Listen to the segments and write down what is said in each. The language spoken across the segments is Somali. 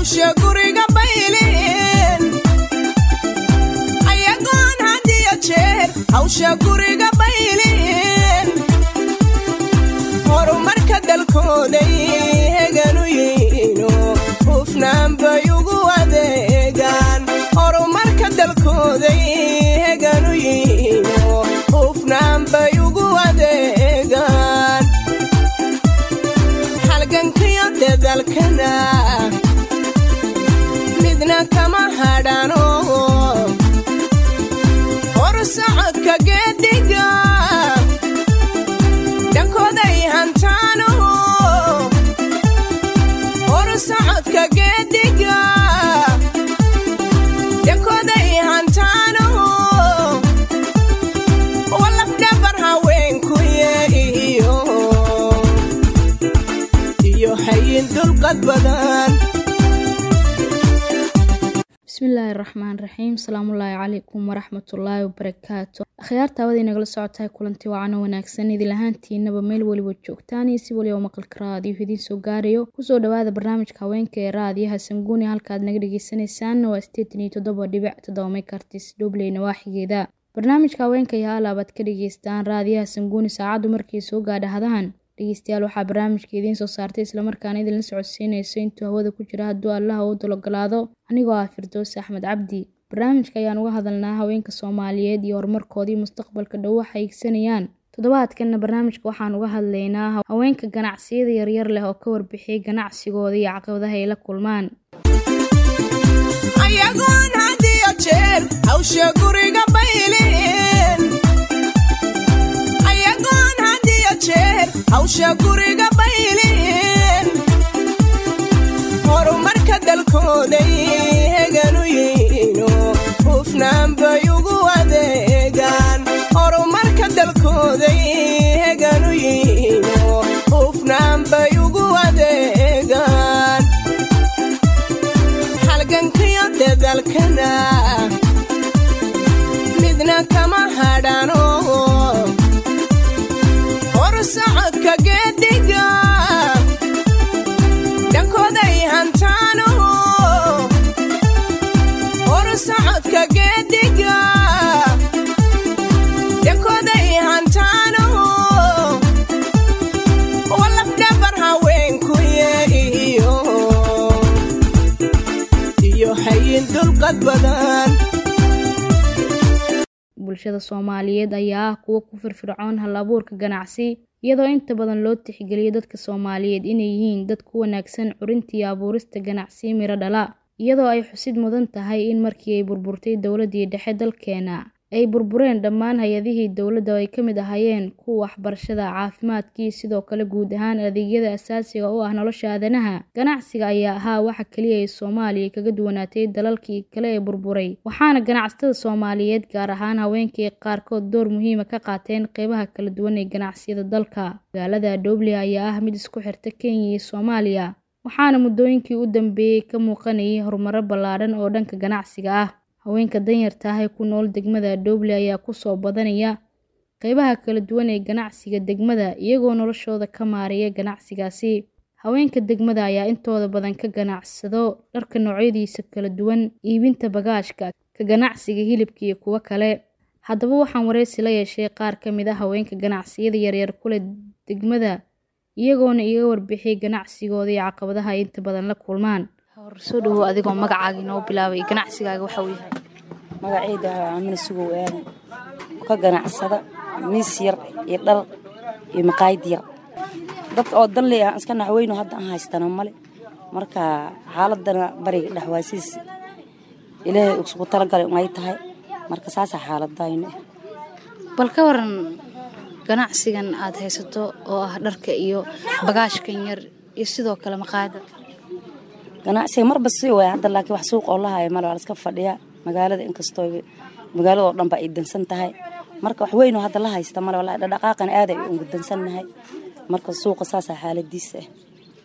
hawsha guriga baylin ayagoon had iyo jeer hawsha guriga baylin horumarka dalkooday heganu yihiino hufnaan bay ugu adeegaan horumarka dalkooday heganu yihiino hufnaan bay ugu adeegaan halgankiyo dadalkana midna kama hadhano hor socodka geediga dhankooday hantaano hor socodka geediga dhankooday hantaano walafdhabar haweenkuye iyo iyo hayin dulqad badan bismillaahi raxmaan raxiim asalaamullaahi calaykum waraxmatullaahi wabarakaatu akhyaarta awada inagala socotahay kulanti wacano wanaagsan idil ahaantiinaba meel weliba joogtaan iyo si waliba maqalka raadiyo idiin soo gaarayo kusoo dhawaada barnaamijka haweenka ee raadiyaha sanguuni halkaad naga dhagaysanaysaan waa sideetan iyo toddoba dhibic toddoba mekartis dhobley nawaaxigeeda barnaamijka haweenka iyo halabaad ka dhageystaan raadiyaha sanguuni saacaddu markay soo gaadha hadahan dhegeystayaal waxaa barnaamijka idiin soo saartay islamarkaana idinla socodsiinayso intuu hawada ku jira hadduu allaha uu dalogolaado anigoo ah firdoos axmed cabdi barnaamijka ayaan uga hadalnaa haweenka soomaaliyeed iyo horumarkoodii mustaqbalka dhow waxa igsanayaan toddobaadkanna barnaamijka waxaan uga hadlaynaa haweenka ganacsiyada yaryar leh oo ka warbixiyay ganacsigooda iyo caqabadaha ay la kulmaan ayagoon had iyo jeer hawsha guriga baylin ayagoon had iyo jeer hawsha guriga baylin horumarka dalkooday heganu yihiino hufnaan bay ugu adeegaan horumarka dalkooday heganu yihiino hufnaan bay ugu adeegaan halgankiyo dadalkana midna kama hadhano hor socodka geediga dhankooday hantaano hor socodka geediga dhankooday hantaano walafdhabar haweenkuye iyo iyo hayin dulqad badan bulshada soomaaliyeed ayaa ah kuwo ku firfircoon hal abuurka ganacsi iyadoo inta badan loo tixgeliyo dadka soomaaliyeed inay yihiin dad ku wanaagsan curinta iyo abuurista ganacsi miro dhala iyadoo ay xusid mudan tahay in markii ay burburtay dowladdii dhexe dalkeena ay burbureen dhammaan hay-adihii dowladda oo ay ka mid ahaayeen kuwa waxbarashada caafimaadkii sidoo kale guud ahaan adeegyada asaasiga oo ah nolosha aadanaha ganacsiga ayaa ahaa waxa keliya ay soomaaliya kaga duwanaatay dalalkii kale ee burburay waxaana ganacsatada soomaaliyeed gaar ahaan haweenkii qaarkood door muhiima ka qaateen qeybaha kala duwan ee ganacsiyada dalka magaalada dhoble ayaa ah mid isku xirta kenya iyo soomaaliya waxaana muddooyinkii u dambeeyey ka muuqanayay horumaro ballaadhan oo dhanka ganacsiga ah haweenka danyarta ah ee ku nool degmada dhoble ayaa kusoo badanaya qeybaha kala duwan ee ganacsiga degmada iyagoo noloshooda ka maareeya ganacsigaasi haweenka degmada ayaa intooda badan ka ganacsado dharka noocyadiisa kala duwan iibinta bagaashka ka ganacsiga hilibka iyo kuwo kale haddaba waxaan wareysi la yeeshay qaar ka mid a haweenka ganacsiyada yaryar kule degmada iyagoona iga warbixiyay ganacsigooda iyo caqabadaha ay inta badan la kulmaan soo dhawow adigoo magacaaga inoo bilaabay ganacsigaaga waxa uu yahay magacayda aamina sugow aadan oo ka ganacsada miis yar iyo dhar iyo maqaayad yar dadka oo danley ah iska naxweyno hadda aan haystana male marka xaaladana bariga dhexwaasiis ilaahay isugu talagalay ay tahay marka saasaa xaaladayno bal ka waran ganacsigan aad haysato oo ah dharka iyo bagaashkan yar iyo sidoo kale maqaayada ganacsiga marba si waay hadda laakiin wax suuq oo la haya male waa laska fadhiyaa magaalada inkastoo magaalada oo dhanba ay dansan tahay marka wax weyn oo hadda la haysta male walaa dhaqaaqan aad ay ugu dansannahay marka suuqa saasaa xaaladiisa ah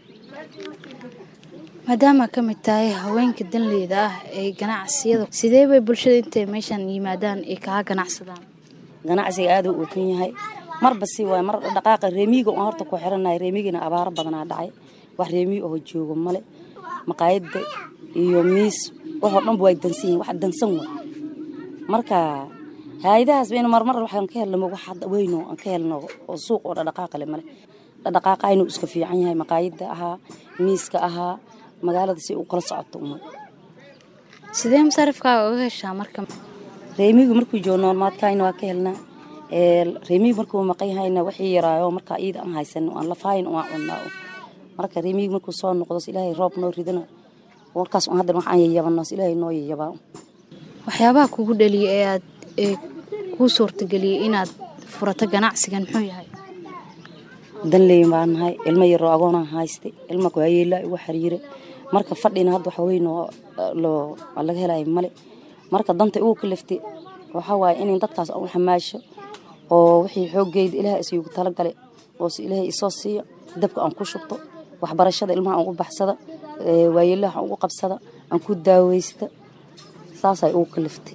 maadaama ka mid tahay haweenka danleyda ah ee ganacsiyada sidee bay bulshada intay meeshan yimaadaan ay kaga ganacsadaan ganacsiga aad uu kan yahay marba si waay mar dhaqaaqa reemiga aan horta ku xiranahay reemigina abaaro badanaa dhacay wax reemiga oo joogo male maqaayadda iyo miis waxoo dhanba way dansan yihin wax dansan wa marka hay-adahaas bayna marmar waxaan ka helno wax hadda weyno aan ka helno oo suuq oo dhadhaqaaqa le male dhadhaqaaqa inuu iska fiican yahay maqaayadda ahaa miiska ahaa magaalada si uu kala socoto uma sidee masarifkaaga uga heshaa marka reemigu markuu joogo noolmaadkayna waa ka helnaa reemigu markuu maqan yahayna wixii yaraayo markaa iida aan haysano aan lafahayn aan cunnaa marka reemigu markuu soo noqdo ilaahay roob noo ridana warkaas un haddan waxaan yayabano ilaahay noo yayabaa waxyaabaha kugu dhaliya ee aad ee kuu suurtageliyey inaad furato ganacsigan muxuu yahay danleyn baan nahay ilmo yaroo agoonaan haystay ilma waayeelaa igu xiriire marka fadhina hadda waxa weyn oo loo laga helayo male marka danta igu kaliftay waxaa waaye in dadkaas aan u xamaasho oo wixii xooggeeda ilaah isigu talagalay oo si ilaahay isoo siiyo dabka aan ku shubto waxbarashada ilmaha aan ugu baxsada waayeelaha aan ugu qabsada aan ku daaweysta saasay ugu kaliftay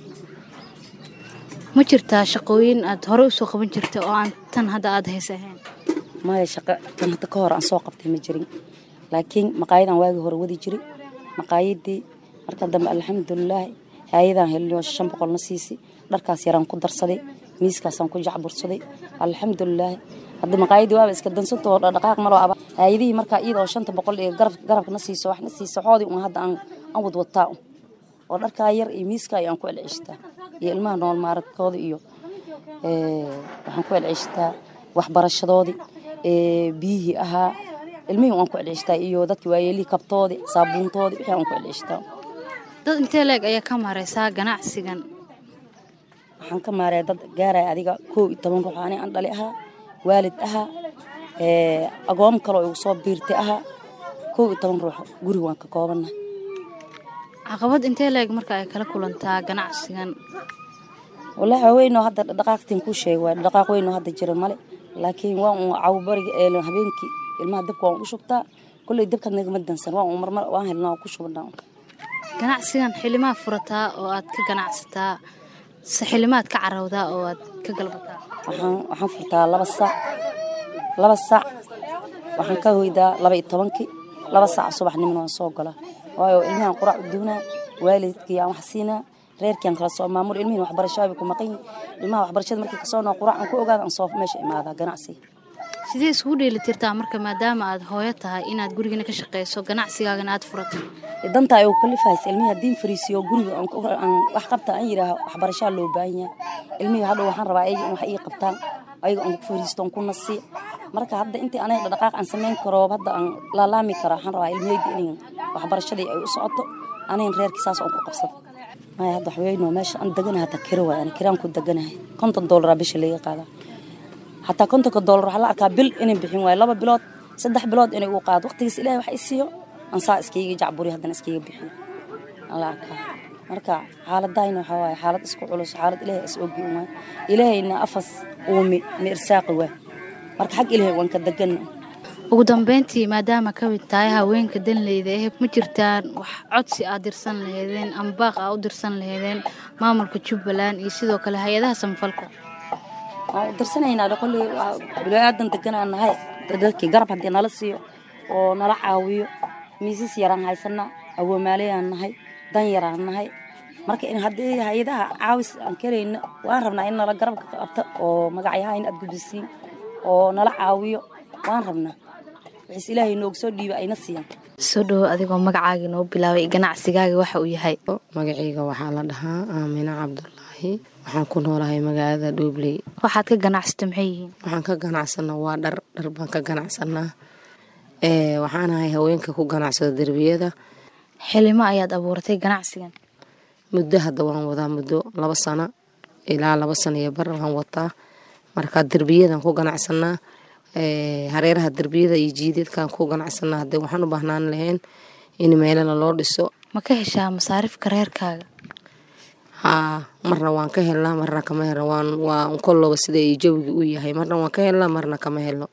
ma jirtaa shaqooyin aad hore usoo qaban jirta oo aan tan hadda aada haysa ahayn maya shaqo tan hadda ka hor aan soo qabtay ma jirin laakiin maqaayadaan waagii hore wadi jiray maqaayadii marka dambe alxamdulilaahi hay-adaan helino shan boqolna siisi dharkaas yaraan ku darsaday miiskaasaan ku jacbursaday alxamdulilaahi hadda maqaayadii waaba iska dansantoo dhaqaaq maloo aba hay-adihii markaa iyada oo shanta boqol ee garabkana siiso waxna siiso xoodii un hadda aan wadwataa oo dharkaa yar iyo miiskaa aan ku celceshtaa iyo ilmaha nool maaradkooda iyo waxaan ku celceshtaa waxbarashadoodii biyihii ahaa ilmihii waan ku celceshtaa iyo dadki waayeelihii kabtoodii saabuuntoodii wixii aan ku celceshtaa dad intee leeg ayaa ka maraysaa ganacsigan waxaan ka maaraya dad gaaraya adiga kow iyo toban ruux ani aan dhali ahaa waalid ahaa agoom kaloo igu soo biirtay ahaa kow iyo toban ruux guriga waan ka koobannahay caqabad intee leeg marka ay kala kulantaa ganacsigan wallaahi waa weynoo hadda dhaqaaqtiin kuu sheegay waa dhaqaaq weynoo hadda jira male laakiin waa un cawbariga ee habeenkii ilmaha dabka waan u shubtaa kolley dabkaad nagama dansan waa un marmar waan helnaa waan ku shubnaa ganacsigan xilimaad furataa oo aad ka ganacsataa se xilimaad ka carawdaa oo aad ka galbataa waxaan waxaan furtaa laba saac laba saac waxaan ka hoydaa laba iyo tobankii laba saac subaxnimona waan soo galaa waayo ilmahan quraac u duunaa waalidkii aan wax siinaa reerkiiaan kala soo maamul ilmihin waxbarashada bay ku maqan yihin ilmaha waxbarashada markii kasoo noo quraac aan ku ogaada aan soo meesha imaadaa ganacsiga sidee isugu dheeli tirtaa marka maadaama aad hooyo tahay inaad gurigana ka shaqayso ganacsigaagana aad furato danta ay kalifahaysa ilmihii haddiin fariisiyo guriga aan wax qabta aan yidhaaho waxbarashaa loo baahan yahay ilmihii hadhow waxaan rabaa ayaga in wax ii qabtaan ayaga aan ku fariisto aan ku nasiyo marka hadda intii anaga dhaqaaq aan samayn karo hadda aan laalaami karo waxaan rabaa ilmaheyda in waxbarashadii ay u socoto anayn reerkii saas aan ku qabsado maya hadda waxweyno meesha aan deganahay hata kiro waay ani kiraan ku deganahay konton doolaraa bisha laga qaadaa hataa kontonka doolar waxaa la arkaa bil inay bixin waayo laba bilood saddex bilood inay uu qaado waqtigiis ilahay wax i siiyo aan saa iskaiga jacburi haddana iskaiga bixiyo aan la arkaa marka xaaladayna waxaa waaye xaalad isku culus xaalad ilaahay is ogi waay ilaahayna afas uumi ma irsaaqi waay marka xag ilaahay waan ka degana ugu dambeyntii maadaama ka mid tahay haweenka danleyda eh ma jirtaan wax codsi aad dirsan laheedeen ama baaq aa u dirsan laheedeen maamulka jubbaland iyo sidoo kale hay-adaha samafalka waan u dirsanaynaa kolley bilaadan deganaa nahay dadkii garab haddii nala siiyo oo nala caawiyo miisas yaraan haysanaa awoomaaleyaan nahay dan yaraan nahay marka in haddii hay-adaha caawis aan kelayno waan rabnaa in nala garabka qabta oo magacyaha in aad gudbisiin oo nala caawiyo waan rabnaa wixiis ilaahay noogu soo dhiiba ayna siiyaan soo dhowo adigoo magacaaga noo bilaabay ganacsigaaga waxa uu yahay magacayga waxaa la dhahaa aamina cabdulaahi waxaan ku noolahay magaalada dhuubley waxaad ka ganacsata maxay yihiin waxaan ka ganacsanaa waa dhar dhar baan ka ganacsanaa waxaan ahay haweenka ku ganacsada derbiyada xilimo ayaad abuuratay ganacsigan muddo hadda waan wadaa muddo laba sano ilaa laba sano iyo bar waan wataa marka derbiyadan ku ganacsanaa hareeraha derbiyada iyo jiideedkaan ku ganacsanaa hadee waxaan u baahnaan lahayn in meelana loo dhiso ma ka heshaa masaarifka reerkaaga haa marna waan ka helnaa marna kama helno waan waa kolloba sida jawigi u yahay marna waan ka helnaa marna kama helno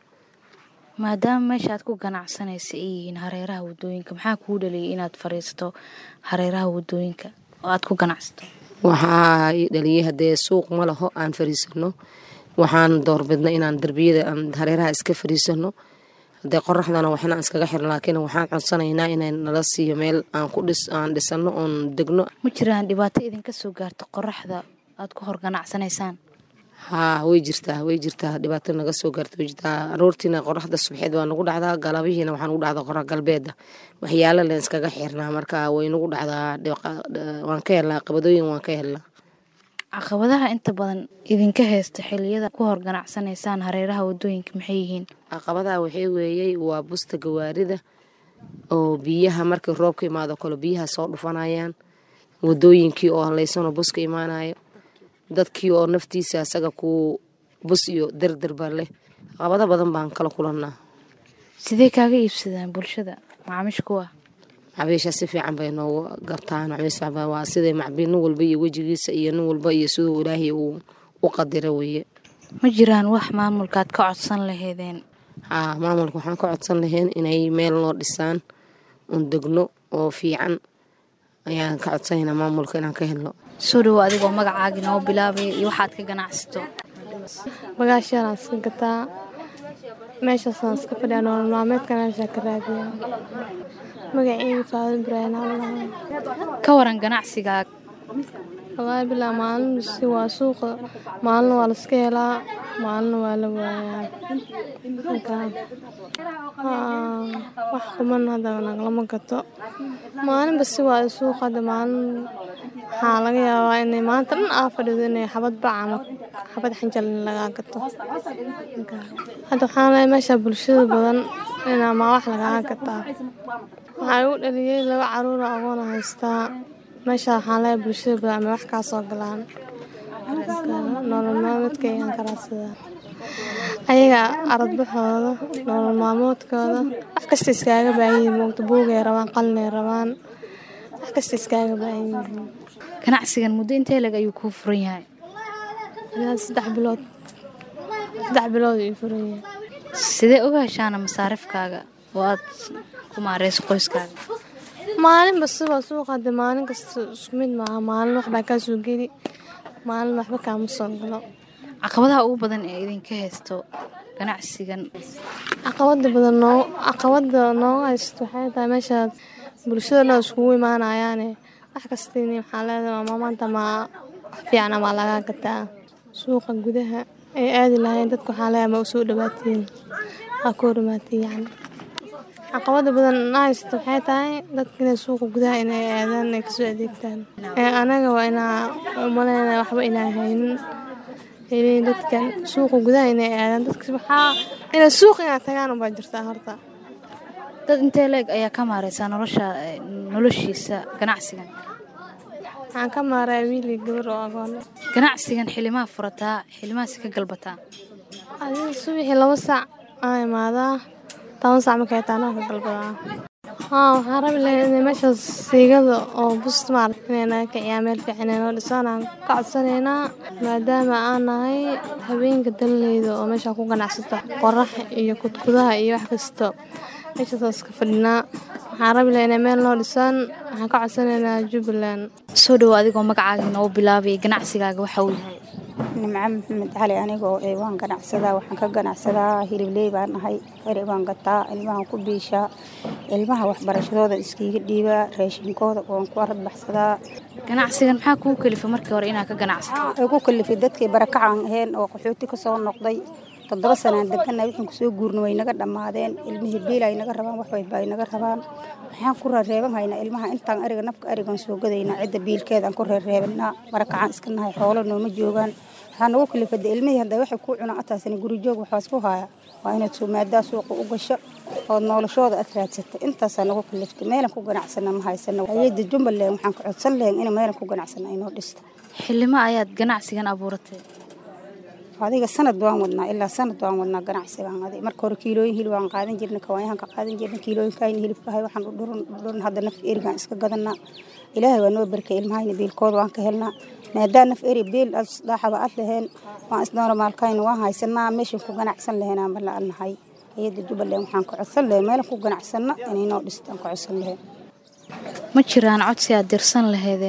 maadaama meesha aad ku ganacsanaysa ay yihiin hareeraha wadooyinka maxaa kuu dhaliyay inaad fariisato hareeraha wadooyinka oo aad ku ganacsato waxaa i dhaliyay haddee suuq ma laho aan fariisano waxaan doorbidna inaan derbiyada aan hareeraha iska fariisano hadee qoraxdana waxna iskaga xiran laakiin waxaan codsanaynaa inay nala siiyo meel aan ku dhis aan dhisano oon degno ma jiraan dhibaato idinka soo gaarto qoraxda aad ku hor ganacsanaysaan haa way jirtaa way jirtaa dhibaato naga soo gaarta way jirtaa aroortiina qoraxda subxeed waa nagu dhacdaa galabihiina waxaa nagu dhacdaa qorax galbeeda waxyaalo leen iskaga xirnaa marka way nagu dhacdaa waan ka helnaa qabadooyin waan ka helnaa caqabadaha inta badan idinka haysta xiliyada ku hor ganacsanaysaan hareeraha wadooyinka maxay yihiin caqabadaha waxay weeyey waa busta gawaarida oo biyaha markii roobka imaado kale biyaha soo dhufanayaan wadooyinkii oo haleysanoo buska imaanayo dadkii oo naftiisa asaga ku bus iyo derderba leh caqabado badan baan kala kulannaa sidee kaaga iibsadaan bulshada macaamiish kuwa macbiisha si fiican bay noogu gartaan waa sida macbiil nin walba iyo wejigiisa iyo nin walba iyo siduu ilaahay uu u qadira weeye ma jiraan wax maamulkaad ka codsan laheedeen haa maamulka waxaan ka codsan lahayn inay meel noo dhisaan un degno oo fiican ayaan ka codsanaynaa maamulka inaan ka helno soo dhawo adigoo magacaagi noo bilaabaya iyo waxaad ka ganacsato bagaashyaalaan iska gataa meeshaasaan iska fadhiyaa nolol maalmeedka meeshaa ka raadiyaa magaceyga faado ibraahim allaha ka waran ganacsigaa wallaahi bilaa maalin si waa suuqa maalin waa laska helaa maalin waa la waayaa wax quman hadda naglama gato maalinba si waa suuqa hadda maalin waxaa laga yaabaa inay maanta dhan aa fadhido inay xabad bac ama xabad xanjal in lagaa gato hadda waxaan leeyahay meesha bulshada badan inaa maa wax lagaa gataa waxaa igu dhaliyey laba caruura agoona haystaa meesha waxaan leeyahay bulshada badan ama wax kaa soo galaan nolol maalmeedka ayaan karaadsadaa ayaga aradbaxooda nolol maalmoodkooda wax kasta iskaaga baahan yihiin moogta buugay rabaan qalinay rabaan wax kasta iskaaga baahan yihiin ganacsigan muddo intee leg ayuu kuu furan yahay ilaa saddex bilood saddex bilood ayuu furan yahay sidee uga heshaana masaarifkaaga oo aad ku maareyso qoyskaaga maalinba siba suuqa de maalin kasta isku mid maaha maalin waxbaa kaa soo geli maalin waxba kaama soo galo caqabadaha ugu badan ee idinka haysto ganacsigan caqabada badan noo caqabada nooga haysto waxay tahay meeshaad bulshada dhan iskugu imaanayaane wax kastin waxaa leedahay ma maanta ma wax fiicana maa lagaa gataa suuqa gudaha ay aadi lahayn dadka waxaa leedahay ma usoo dhawaatiin waa ku hormaatay yacni caqabada badan na haysto waxay tahay dadka inay suuqa gudaha inay aadaan ay kasoo adeegtaan anaga waa inaa umaleynaya waxba inaa haynin dadkan suuqa gudaha inay aadaan dadka waxaa inay suuq inaa tagaan ubaa jirtaa horta dad intee leeg ayaa ka maareysaa nolosha noloshiisa ganacsigan waxaan ka maaraa wiili gabar oo agoon ganacsigan xilimaa furataa xilimaasi ka galbataa adiga subaxii laba saac aa imaadaa toban saac markay taanaa ka galbadaa haa waxaan rabi lahay inay meeshaas siigada oo bust maarata inay naga kiciyaa meel fiican inay noo dhisaan aan ka codsanaynaa maadaama aan nahay habeenka danleyda oo meeshaa ku ganacsata qorax iyo kudkudaha iyo wax kasto meeshaasaan iska fadhinaa waxaan rabi lahay inay meel noo dhisaan waxaan ka codsanaynaa jubbaland soo dhawo adigoo magacaaga noo bilaabay ganacsigaaga waxa uu yahay nimco maxamed cali anigoo waan ganacsadaa waxaan ka ganacsadaa hilibley baan nahay eri baan gataa ilmahan ku biishaa ilmaha waxbarashadooda iskiiga dhiibaa raashinkooda waan ku arad baxsadaa ganacsigan maxaa kuu kelifa markii hore inaad ka ganacsato waxay ku kalifay dadkii barakacaan ahayn oo qaxooti ka soo noqday toddoba sanaan deganna wixii kusoo guurna way naga dhammaadeen ilmihii biil ay naga rabaan waxwayba ay naga rabaan waxaan ku reereeban haynaa ilmaha intaan ariga nafka arigan soo gadaynaa cidda biilkeedaan ku reereebanaa barakacaan iska nahay xoolo nooma joogaan waxaa nagu kalifada ilmihii hadda waxay ku cunaan ataasina guri joog waxaas ku haaya waa inaad suumaadaa suuqa u gasho ood noolashooda aad raadsata intaasaa nagu kaliftay meelan ku ganacsana ma haysana hayada jumbaland waxaan ka codsan lahayn in meelan ku ganacsana inoo dhista xilimo ayaad ganacsigan abuuratay adiga sanad waan wadnaa ilaa sanad waan wadnaa ganacsigan adi marka hore kiilooyin hilib waan qaadan jirna kawaanyahan ka qaadan jirna kiilooyinkayna hilibkahay waxaan u dhuran dhuran hadda naf erigaan iska gadanaa ilaahay waa noo barkay ilmahayna biilkooda waan ka helnaa maadaa naf eri biil dhaaxaba ad laheen waan isdoona maalkayna waan haysanaa meeshan ku ganacsan lahayn aan bala nahay hayada jubbaland waxaan ka codsan lahayn meelan ku ganacsana inay noo dhistaan ka codsan lahayn ma jiraan codsi aad dirsan lahaydeen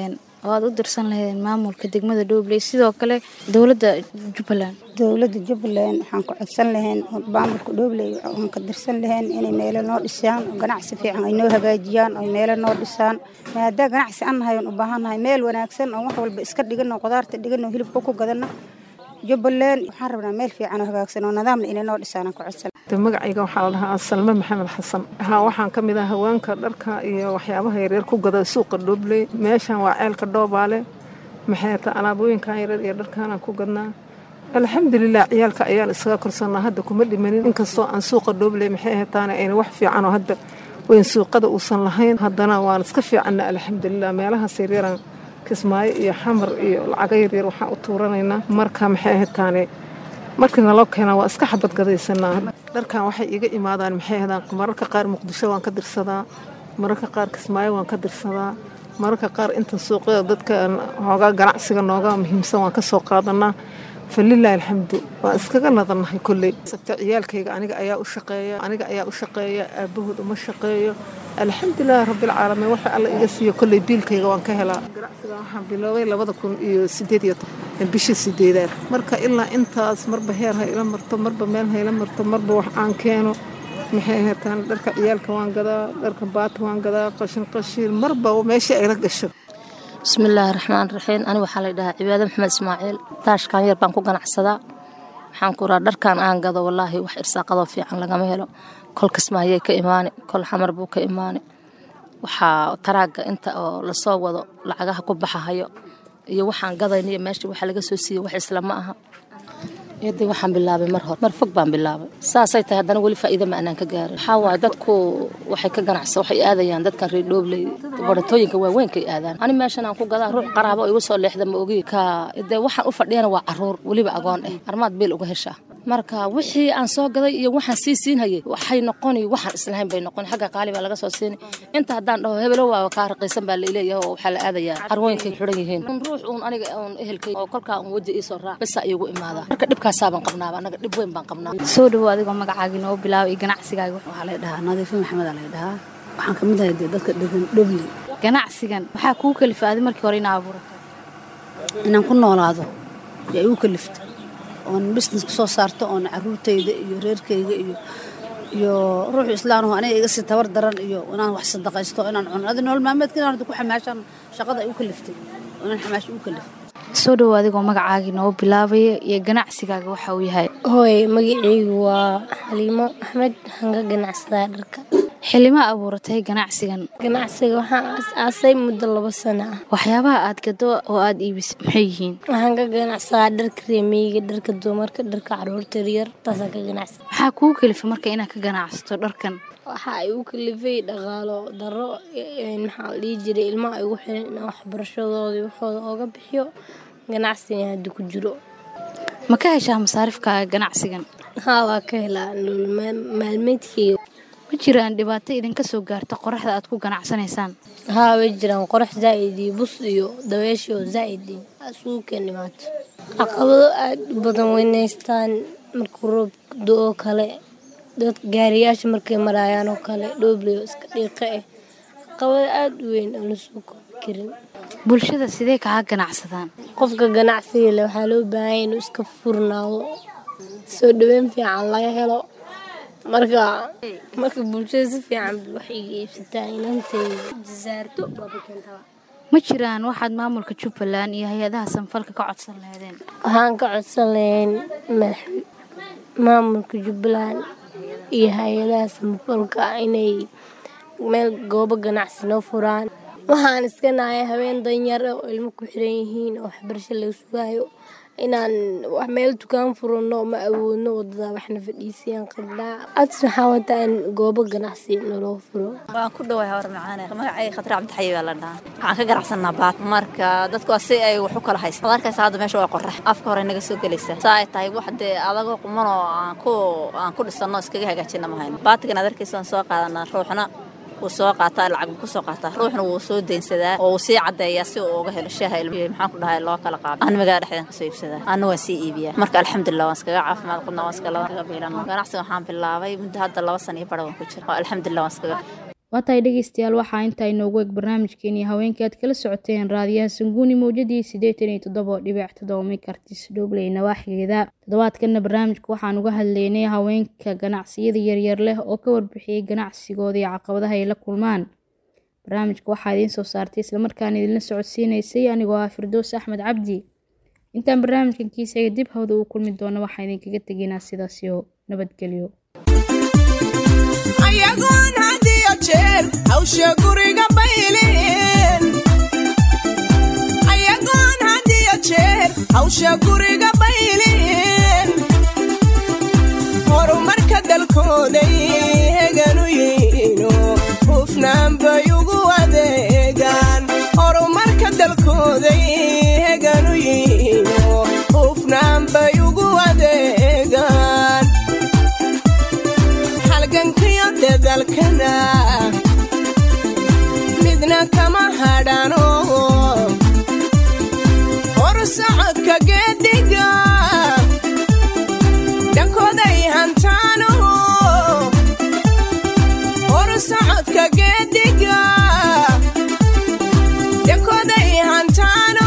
oo aad u dirsan lahaydeen maamulka degmada dhobley sidoo kale dowladda jubbaland dowladda jubbaland waxaan ku codsan lahayn oo maamulka dhobley aan ka dirsan lahayn inay meelo noo dhisaan oo ganacsi fiican ay noo hagaajiyaan oo meelo noo dhisaan maadaama ganacsi aan nahay oon u baahannahay meel wanaagsan oo wax walba iska dhigano qudaarta dhigano hilibka ku gadano jubbaland waxaan rabnaa meel fiican oo hagaagsan oo nidaamna inay noo dhisaan aan ku codsan magacayga waxaa la dhahaa salme maxamed xasan haa waxaan ka mid ah haweenka dharka iyo waxyaabaha yaryar ku gada suuqa dhobley meeshan waa ceelka dhoobaale maxay ta alaabooyinkan yaryar iyo dharkaanaan ku gadnaa alxamdulilah ciyaalka ayaan isaga korsanaa hadda kuma dhimanin inkastoo aan suuqa dhobley maxay ahaytaane ayna wax fiican oo hadda weyn suuqada uusan lahayn haddana waan iska fiicanna alxamdulilah meelahaas yaryaraan kismaayo iyo xamar iyo lacago yaryar waxaan u tuuranaynaa marka maxay ahaytaane markii naloo keenaa waa iska xabad gadaysanaa dharkan waxay iga imaadaan maxay ahdaan mararka qaar muqdisho waan ka dirsadaa mararka qaar kismaayo waan ka dirsadaa mararka qaar inta suuqyada dadka hoogaa ganacsiga nooga muhiimsan waan ka soo qaadanaa falilaahi alxamdu waan iskaga nadannahay kolley sabta ciyaalkayga aniga ayaa u shaqeeya aniga ayaa u shaqeeya aabahood uma shaqeeyo alxamdulilaahi rabbilcaalamiin waxa alla iga siiyo kolley biilkayga waan ka helaa ganacsiga waxaan biloobay labada kun iyo sideed iyo bishii sideedaad marka ilaa intaas marba heer ha ila marto marba meel ha ila marto marba wax aan keeno maxay ahataan dharka ciyaalka waan gadaa dharka baata waan gadaa qashin qashiin marba meeshii ayla gasho bismillaahi raxmaan raxiim ani waxaa la dhahaa cibaado maxamed ismaaciil taashkan yar baan ku ganacsadaa waxaan ku raa dharkan aan gado wallaahi wax irsaaqadoo fiican lagama helo kol kismaayay ka imaani kol xamar buu ka imaani waxaa taraaga inta oo lasoo wado lacagaha ku baxahayo iyo waxaan gadayniyo meesha waxa laga soo siiye wax isla ma aha yadii waxaan bilaabay mar hore mar fog baan bilaabay saasay tahay haddana weli faa'iido ma anaan ka gaarin waxaa waaye dadku waxay ka ganacsa waxay aadayaan dadkan reer dhoobley baratooyinka waaweynkaay aadaan ani meeshan aan ku gadaa ruux qaraabo igu soo leexda ma ogi ka dee waxaan u fadhiyana waa caruur weliba agoon eh armaad beel uga heshaa marka wixii aan soo gaday iyo waxaan sii siinhayay waxay noqoni waxaan islahayn bay noqon xagga qaali baa laga soo siini inta haddaan dhaho hebelo waa kaa raqiisan baa laileeyahay oo waxaa la aadayaa carwooyinkay xidhan yihiin ruux uun aniga uun ehelkay oo kolkaa uun weji iisoo raac bisaa iigu imaada marka dhibkaasaabaan qabnaaba anaga dhib weyn baan qabnaa soo dhawo adigoo magacaagii noo bilaabay iyo ganacsigaaga waxaa lay dhahaa nadiifo maxamed aa lay dhahaa waxaan ka mid ahay dee dadka dhegan dhobley ganacsigan waxaa kuu kalifaaday markii hore inaa abuurato inaan ku noolaado yaa igu kalifta oon business soo saarto oon caruurtayda iyo reerkayga iyo iyo ruuxu islaanahu aniga iga sii tabar daran iyo inaan wax sadaqaysto inaan cuno adi nolol maalmeedka inaan ku xamaashaan shaqada igu kaliftay inaan xamaash igu kaliftay soo dhawo adigoo magacaagii noo bilaabaya iyo ganacsigaaga waxa uu yahay hooy magacaygu waa xaliimo axmed waxaan ka ganacsadaa dharka xilima abuuratay ganacsigan ganacsiga waxaan aas-aasay muddo labo sano ah waxyaabaha aad gado oo aad iibisay maxay yihiin waxaan ka ganacsadaa dharka reemeyga dharka dumarka dharka caruurta yaryar taasaan ka ganacsada maxaa kuu kalifa marka inaad ka ganacsato dharkan waxa ay u kalifay dhaqaalo daro maxaa la dhihi jiray ilmaha igu xiran inaan waxbarashadoodii waxooda ooga bixiyo ganacsigan hadda ku jiro ma ka heshaa masaarifkaaga ganacsigan haa waa ka helaa nolol maalmeedkeyga ma jiraan dhibaato idinka soo gaarta qoraxda aad ku ganacsanaysaan haa way jiraan qorax zaa'id iyo bus iyo dabeeshii oo zaa'id iyo isugu keen dhimaato caqabado aad u badan weynaystaan markuu roob do-oo kale dad gaariyaasha markay maraayaan oo kale dhoobley oo iska dhiiqa ah caqabado aada u weyn aan lasoo koobi karin bulshada sidee kaga ganacsadaan qofka ganacsiga leh waxaa loo baahanya inuu iska furnaado soo dhaweyn fiican laga helo marka marka bulshada si fiican wax iga iibsataa inantay jasaarto baabakentaba ma jiraan waxaad maamulka jubbaland iyo hay-adaha sanfalka ka codsan lahaydeen waxaan ka codsan lahayn maamulka jubbaland iyo hay-adaha sanfalka inay meel goobo ganacsi noo furaan waxaan iska nahay haween danyar oo ilmo ku xiran yihiin oo waxbarasho laga sugaayo inaan meel dukaan furano ma awoodno wadada waxna fadhiisiyaan qabnaa ads waxaa wataa in goobo ganacsi naloo furo waan ku dhawahay hore macaane magacay khatar cabdixayi baa la dhahaa waxaan ka ganacsanaa baat marka dadku waa si ay wax u kala haysta ad arkaysa hadda meesha waa qorax afka hore naga soo gelaysa saa ay tahay wax dee adagoo qumanoo aan ku aan ku dhisano iskaga hagaajina ma hayno baatigan ad arkaysa waan soo qaadanaa ruuxna wuu soo qaataa lacag buu kusoo qaataa ruuxna wuu soo deynsadaa oo wuu sii caddeeyaa si uu uga helo shaaha maxaan ku dhahay loo kala qaado an magaala dhexdeen kasoo iibsadaa anna waan sii iibiyaa marka alxamdulilah waan iskaga caafimaad qabnaa waan iskaga biilan ganacsiga waxaan bilaabay muddo hadda laba sana iyo bara waan ku jira alxamdulilah waan iskaga waa tahay dhegeystayaal waxaa intaa inoogu eg barnaamijkeenii haweenka aad kala socoteen raadiyaha sanguuni mowjadii siddeetan iyo toddoba dhibic toddoba mekartis dhobley nawaaxigeeda toddobaadkanna barnaamijka waxaan uga hadlaynay haweenka ganacsiyada yaryar leh oo ka warbixiyey ganacsigooda iyo caqabadaha ay la kulmaan barnaamijka waxaa idiin soo saartay islamarkaana idinla socodsiinaysay anigoo ah firdoos axmed cabdi intaan barnaamijkan kiisayga dib hawda uu kulmi doono waxaan idinkaga tegaynaa sidaasiyo nabadgelyo ayagoon had iyo jeer hawsha guriga bayleen ayagoon had iyo jeer hawsha guriga bayleen horumarka dalkooday heganu yihiino hufnaan bay ugu adeegaan horumarka dalkooday heganu yihiino hufnaan bay ugu adeegaan halgankiyo dadalkana midna kama hadhano hor socodka geediga dhankooday hantaano hor socodka geediga dhankooday hantaano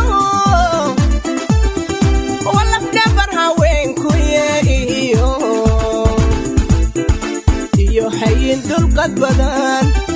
walafdhabar haweenkuye iyo iyo hayin dulqad badan